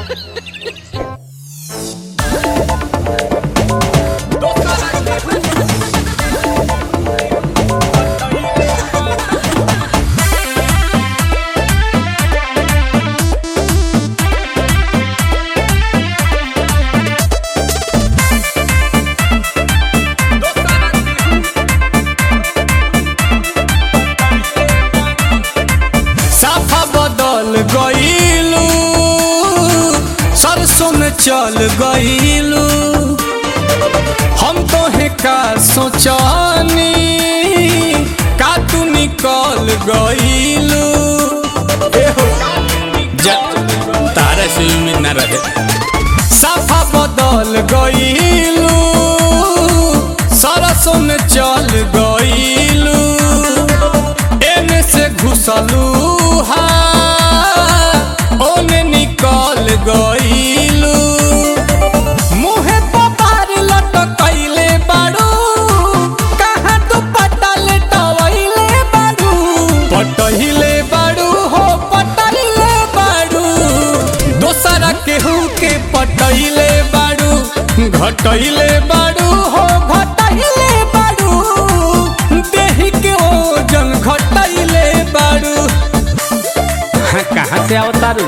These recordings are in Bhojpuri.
साफा बदल गईलू सरसों में चल गईलू हम तो है का सोचानी का तू निकल गईलू तारा से उम्मीद ना रहे साफा बदल गईलू सरसों में चल गईलू एने से घुसलू हा ओने निकल गईलू मुहे पपार लटकैले बाड़ू कहाँ तू पटल टवैले बाड़ू पटहिले बाड़ू हो पटहिले बाड़ू दोसरा केहू के पटैले बाड़ू घटैले बाड़ू हो घटैले बाड़ू देही के ओजन घटैले बाड़ू कहाँ से अवतारू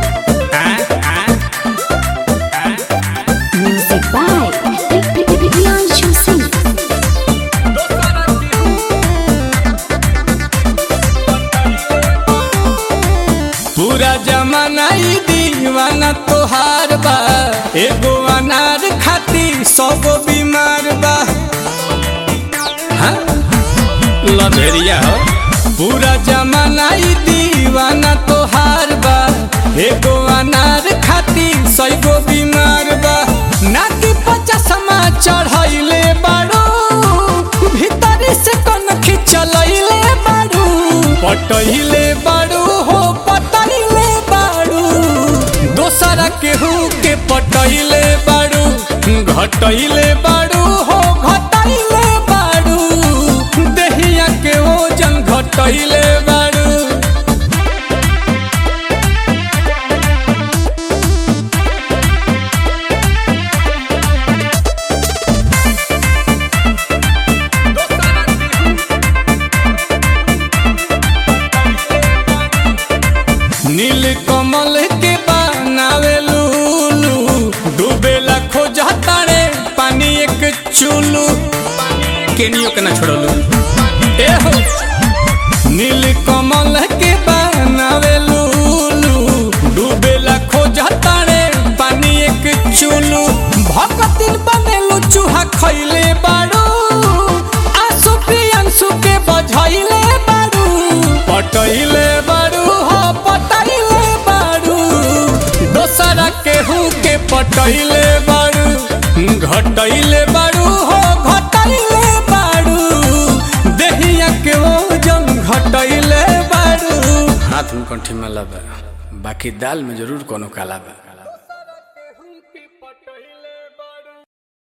Music by Priyanshu Singh. पूरा जमाना ई दीवाना तोहार बा एगो अनार खाती सौगो बीमार बा हाँ? लभेरिया हो पूरा जमाना ई दीवाना तोहार बा एगो अनार खाती सैगो बीमार बा नाती पचासमा चढ़ैले बाड़ू भीतरी से कन खिंचलैले बाड़ू पटैले बाड़ू हो पटैले बाड़ू दोसरा केहू के पटैले बाड़ू घटैले बाड़ू हो घटैले बाड़ू देहिया के ओजन घटैले बाड़ू नील कमल के बनावे लूलू डूबेला खोजा तारे पानी एक चूलू केनियो के ना छोड़लू ए हो नील कमल के बनावे लूलू डूबेला खोजा तारे पानी एक चूलू भगतिन बनेलू चूहा खैले बाड़ू आंसू प्रियांशु के बझैले बाड़ू पटैले बाड़ू हो पटैले बाड़ू दोसरा केहू के पटैले बाड़ू घटैले बाड़ू हो घटैले बाड़ू देहिया के ओजन घटैले बाड़ू हाथ में कंठी में लबा बाकी दाल में जरूर कोनो काला बा